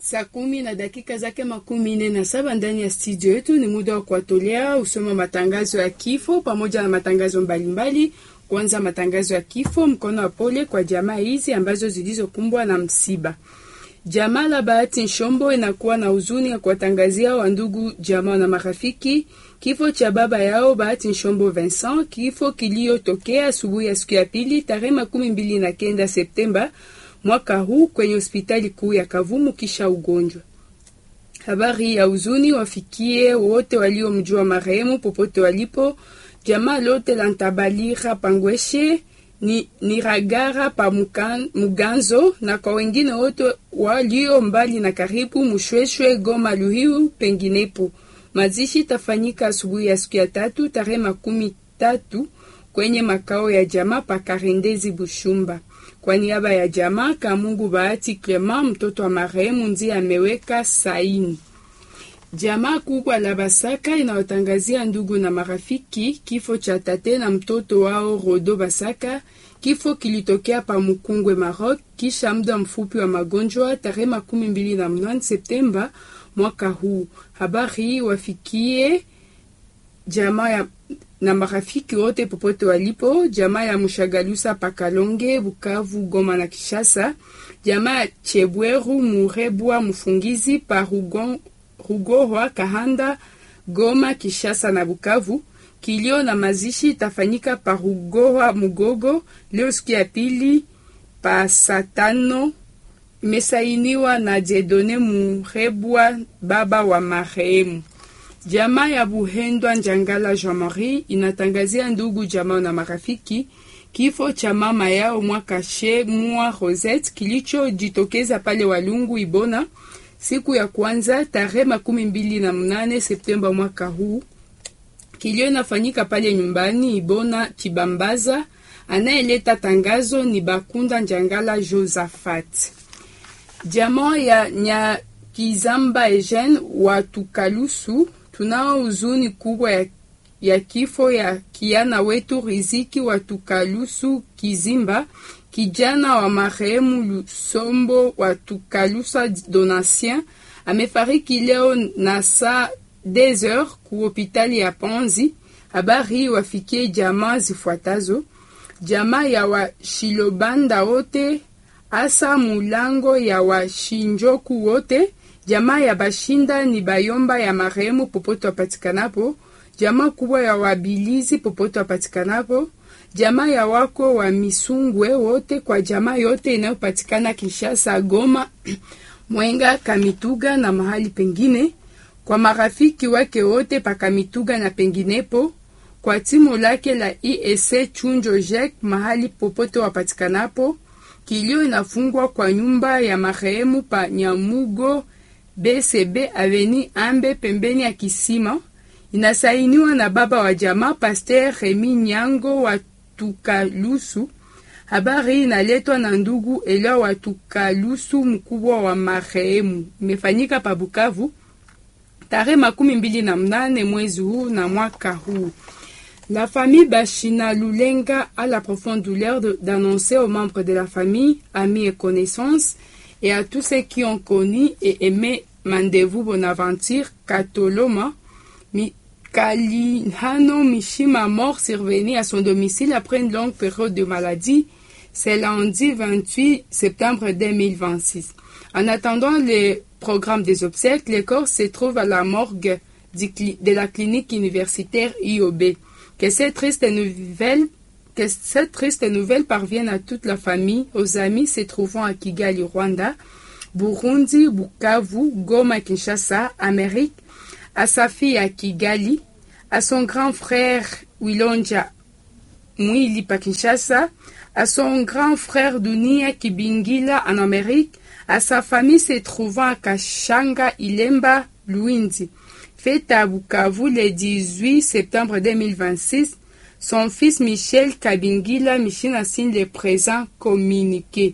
Saa kumi na dakika zake makumi nne na saba ndani ya studio yetu. Ni muda wa kuwatolea usoma matangazo ya kifo pamoja na matangazo mbalimbali. Kwanza matangazo ya kifo, mkono wa pole kwa jamaa hizi ambazo zilizokumbwa na msiba. Jamaa la Bahati Nshombo inakuwa na huzuni ya kuwatangazia wandugu, jamaa na marafiki kifo cha baba yao Bahati Nshombo Vincent, kifo kiliyotokea asubuhi ya siku ya pili tarehe makumi mbili na kenda Septemba mwaka huu kwenye hospitali kuu ya Kavumu kisha ugonjwa. Habari ya huzuni wafikie wote waliomjua marehemu popote walipo, jamaa lote la Ntabalira Pangweshe ni Niragara pa Mukan, Muganzo na kwa wengine wote walio mbali na karibu, Mushweshwe, Goma, Luhiu penginepo. Mazishi tafanyika asubuhi ya siku ya tatu tarehe makumi tatu kwenye makao ya jamaa pa Karendezi Bushumba. Kwa niaba ya jamaa Kamungu Bahati Clement, mtoto wa marehemu, ndiye ameweka saini. Jamaa kubwa la Basaka inawatangazia ndugu na marafiki kifo cha tate na mtoto wao Rodo Basaka. Kifo kilitokea pa Mukungwe, Maroc, kisha muda mfupi wa magonjwa tarehe makumi mbili na mnane Septemba mwaka huu. Habari hii wafikie jamaa ya na marafiki wote popote walipo, jamaa ya Mushagalusa Pakalonge, Bukavu, Goma na Kishasa, jamaa ya Chebweru Murebwa Mufungizi pa Rugon, Rugorwa Kahanda, Goma, Kishasa na Bukavu. Kilio na mazishi itafanyika pa Rugorwa Mugogo leo siku ya pili pa satano. Imesainiwa na Jedone Murebwa baba wa marehemu. Jamaa ya Buhendwa Njangala Jean Marie inatangazia ndugu jamaa na marafiki kifo cha mama yao Mwakashe Mwa Rosette kilichojitokeza pale Walungu Ibona siku ya kwanza tarehe makumi mbili na mnane Septemba mwaka huu. Kilio inafanyika pale nyumbani Ibona Kibambaza. Anayeleta tangazo ni Bakunda Njangala Josaphat. Jamaa ya Nyakizamba Eugene wa Tukalusu tunao huzuni kubwa ya, ya kifo ya kiana wetu Riziki wa Tukalusu Kizimba, kijana wa marehemu Lusombo wa Tukalusa Donatien amefariki leo na saa des heures ku hopitali ya Panzi. Habari hii wafikie jamaa zifuatazo: jamaa ya washilobanda wote, asa mulango ya washinjoku wote jamaa ya bashinda ni bayomba ya marehemu popote wapatikanapo, jamaa kubwa ya wabilizi popote wapatikanapo, jamaa ya wako wa misungwe wote, kwa jamaa yote inayopatikana Kinshasa, Goma, Mwenga, Kamituga na mahali pengine, kwa marafiki wake wote pa Kamituga na penginepo, kwa timu lake la IEC Chunjo Jek mahali popote wapatikanapo. Kilio inafungwa kwa nyumba ya marehemu pa Nyamugo BCB aveni Ambe pembeni ya kisima. Inasainiwa na baba wa jamaa Pasteur Remi Nyango wa Tukalusu. Habari hii inaletwa na ndugu Elia wa Tukalusu, mkubwa wa marehemu. Imefanyika pa Bukavu tarehe makumi mbili na mnane mwezi huu na mwaka huu. La famille Bashina Lulenga a la profonde douleur d'annoncer aux membres de la famille, amis et connaissances et à tous ceux qui ont connu et aimé Mandevu Bonaventure Katoloma Kalinhano Mishima mort survenu à son domicile après une longue période de maladie. C'est lundi 28 septembre 2026. En attendant le programme des obsèques, le corps se trouve à la morgue de la clinique universitaire IOB. Que cette triste nouvelle que cette triste nouvelle parvienne à toute la famille, aux amis se trouvant à Kigali, Rwanda, Burundi, Bukavu, Goma, Kinshasa, Amérique, à sa fille à Kigali, à son grand frère Wilonja Mwili pa Kinshasa, à son grand frère Dunia Kibingila en Amérique, à sa famille se trouvant à Kashanga, Ilemba, Luindi. Fête à Bukavu le 18 septembre 2026, son fils Michel Kabingila Michina signe le présent communiqué.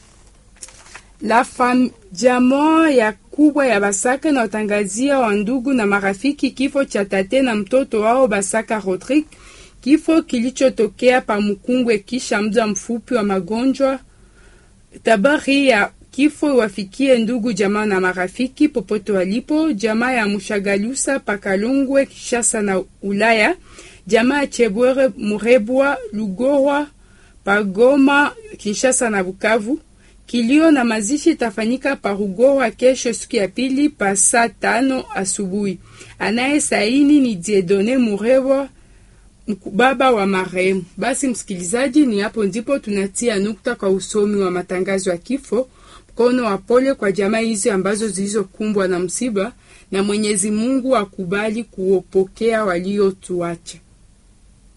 La fam jamaa ya kubwa ya Basaka na watangazia wa ndugu na marafiki kifo cha tate na mtoto wao Basaka Rodrigue, kifo kilichotokea pa Mukungwe kisha muda mfupi wa magonjwa. Habari ya kifo iwafikie ndugu jamaa na marafiki popote walipo, jamaa ya Mushagalusa Pakalungwe Kishasa na Ulaya, jamaa ya Chebwere Murebwa Lugorwa Pagoma Kinshasa na Bukavu. Kilio na mazishi itafanyika Parugorwa kesho siku ya pili pa saa tano asubuhi. Anaye saini ni Diedone Murebwa baba wa marehemu. Basi msikilizaji, ni hapo ndipo tunatia nukta kwa usomi wa matangazo ya kifo. Mkono wa pole kwa jamaa hizi ambazo zilizokumbwa na msiba, na Mwenyezi Mungu akubali kuopokea waliotuacha.